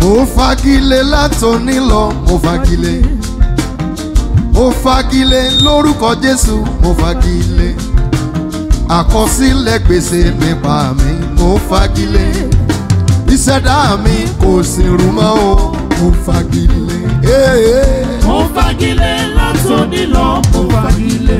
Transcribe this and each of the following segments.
mo fagilé látòní lọ mo fagilé mo fagilé lórúkọ jésù mo fagilé àkọsílẹ̀ gbèsè nípa mi mo fagilé ìṣẹ̀dá mi kò sì rú mọ́ o mo fagilé. Hey, mo fagilé látòní lọ mo fagilé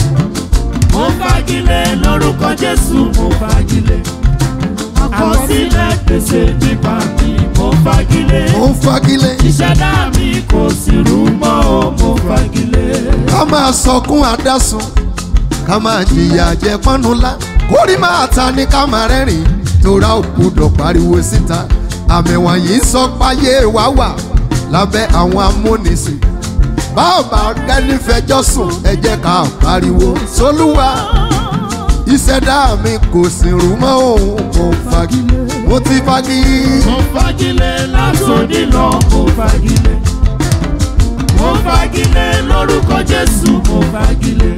mo fagilé lórúkọ jésù mo fagilé àkọsílẹ̀ gbèsè nípa mi mo fagilé mo fagilé ìṣẹ̀dá mi kò sì rú mọ́ o mo fagilé. ká máa sọkún àdásùn ká máa jìyà jẹ pọ́nulá kórì máa ta ní ká máa rẹ́rìn tóra òkúdọ̀ pariwo síta àmì wọ̀nyí ń sọ páyé wá wà lábẹ́ àwọn amúnisìn báàbà gẹ́ni fẹjọ́ sùn ẹ jẹ́ ká pariwo sólúwa ìṣẹ̀dá mi kò sì rú mọ́ òun kò fagilé mo ti fagilé. mo fagilé látòní lọ mo fagilé mo fagilé lórúkọ jésù mo fagilé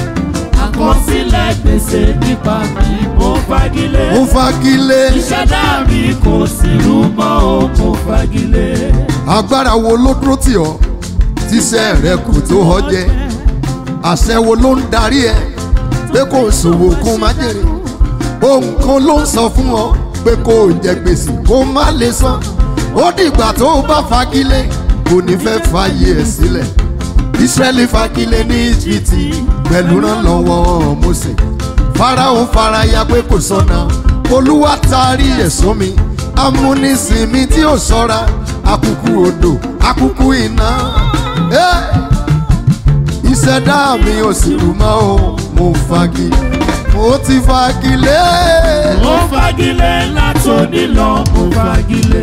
àkọsílẹ̀ gbèsè nípa mi mo fagilé mo fagilé. ìṣẹ̀dá mi kò sí rú mọ́ o mo fagilé. agbára wo ló dúró tì ọ́ tíṣẹ́ rẹ kò tó ọ jẹ àṣẹ wo ló ń darí ẹ pé kò ṣòwò kó má jèrè ohun kan ló ń sọ fún ọ pé kò jẹ gbèsè kó má lè san ó dìgbà tó o bá fagilé kò ní fẹ́ fàyè ẹ̀ sílẹ̀ israẹli fagilé ní íjíbítì pẹ̀lú ránlọ́wọ́ Mósè farao faraya pé kò sọnà olúwa taari ẹ̀sọ́ mi amúnisìnmi tí ò ṣọ́ra akuku odò akuku iná Eh! ìṣẹ̀dá mi ò sì rú mọ́ o mo fagi mo ti fagilé mo fagilé látòní lọ mo fagilé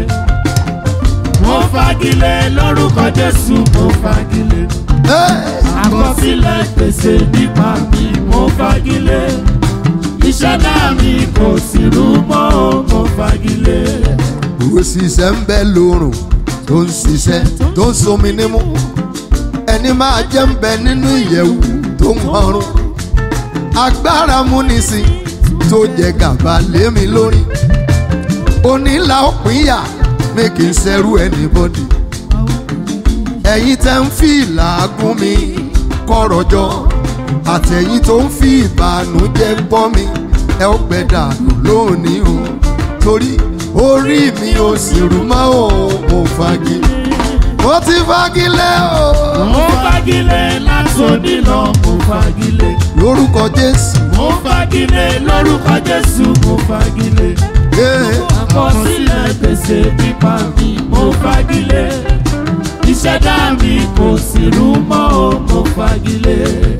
mo fagilé lórúkọ jésù mo fagilé Eh! àkọsílẹ̀ gbèsè nípa mi mo fagilé ìṣẹ̀dá mi kò sí rú mọ́ o mo fagilé. òṣìṣẹ́ ń bẹ lórùn tó ń ṣiṣẹ́ tó ń somi nímú ẹni máa jẹ́ ń bẹ nínú ìyẹ̀wù tó ń họrùn agbára múnisìn tó jẹ gàba lé mi lórí onílà òpínyà mi kì í ṣẹrú anybody ẹ̀yin tẹ́ ń fi ìlàgún mi kọ̀rọ̀jọ àtẹ̀yìn tó ń fi ìbànújẹ́ gbọ́ mi ẹ ó gbẹ dànù lónìí o torí orí mi ò sì rú mọ́ o mo fagi mo ti fagilé o mo fagilé látòní lọ mo fagilé lórúkọ Jésù mo fagilé lórúkọ jésù mo fagilé. Eh, àkọsílẹ̀ gbèsè pípa mi mo fagilé ìṣẹ̀dá mi kò sì rú mọ́ o mo fagilé.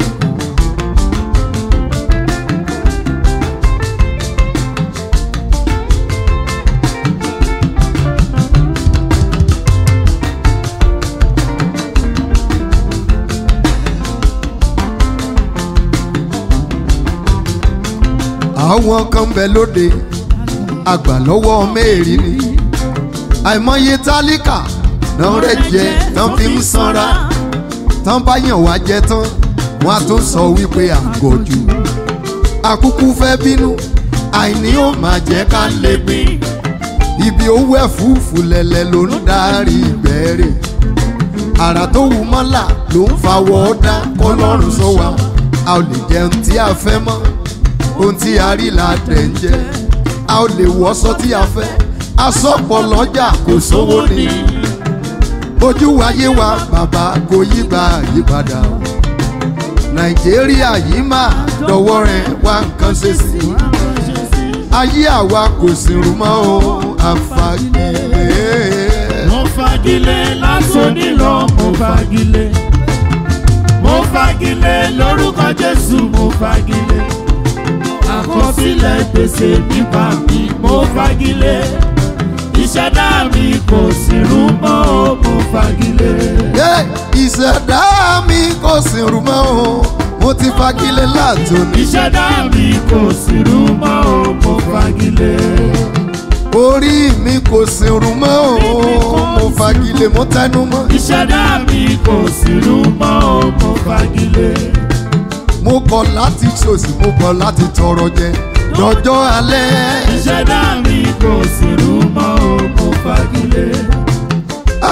àwọn kan bẹ lóde àgbà lọ́wọ́ mẹ́rin ni àìmọye tálíkà náà rẹ̀ jẹ tán fi ń sanra tán bá yàn wá jẹ tán wọn á tún sọ wípé àgọ̀jù àkúkú fẹ́ bínú àìní ó máa jẹ́ ká lè gbìn ibi owó ẹ̀fúùfù lẹ̀lẹ̀ ló ń darí ìbẹ̀rẹ̀ àrà tó wù mọ́là ló ń fawọ́ dá kọ́lọ́run sọ wa a ò lè jẹun tí a fẹ́ mọ́ ohun tí a rí la tẹ̀ ń jẹ a ò lè wọ́sọ tí a fẹ́ asọ́pọ̀ lọ́jà kò sówó ni ojú ayé wa bàbá kò yí gba àyípadà o nàìjíríà yìí máa dọwọ́ rẹ̀ wá nǹkan ṣe sí i ayé àwa kò sì rú mọ́ o àfàgìlẹ̀. mo fagilé látòní lọ mo fagilé mo fagilé lórúkọ jésù mo fagilé àkọsílẹ̀ gbèsè nípa mi mo fagilé ìṣẹ̀dá mi kò sì rú mọ́ o mo fagilé. Yé, ìṣẹ̀dá mi kò sì rú mọ́ o mo ti fagilé látòní. ìṣẹ̀dá mi kò sí rú mọ́ o mo fagilé. orí mi kò sì rú mọ́ o mo fagilé mo tẹnu mọ́. ìṣẹ̀dá mi kò sí rú mọ́ o mo fagilé. mo kọ̀ láti ṣòṣì mo kọ̀ láti tọrọ jẹ lọ́jọ́ alẹ́. ìṣẹ̀dá mi kò sí rú mọ́ o mo fagilé.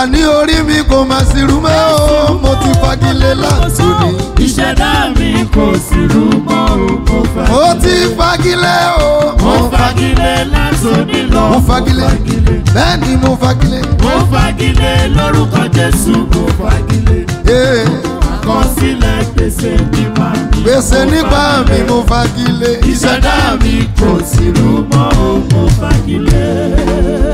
àní orí mi kò má sí rú mọ́ o mo ti fagilé látòní. ìṣẹ̀dá mi kò sí rú mọ́ o mo fagilé. mo ti fagilé o. mo fagilé látòní lọ. mo fagilé bẹ́ẹ̀ ni mo fagilé. mo fagilé lórúkọ jésù mo fagilé. Ee, àkọsílẹ̀ gbèsè nípa mi. gbèsè nípa mi mo fagilé. ìṣẹ̀dá mi kò sí rú mọ́ o mo fagilé.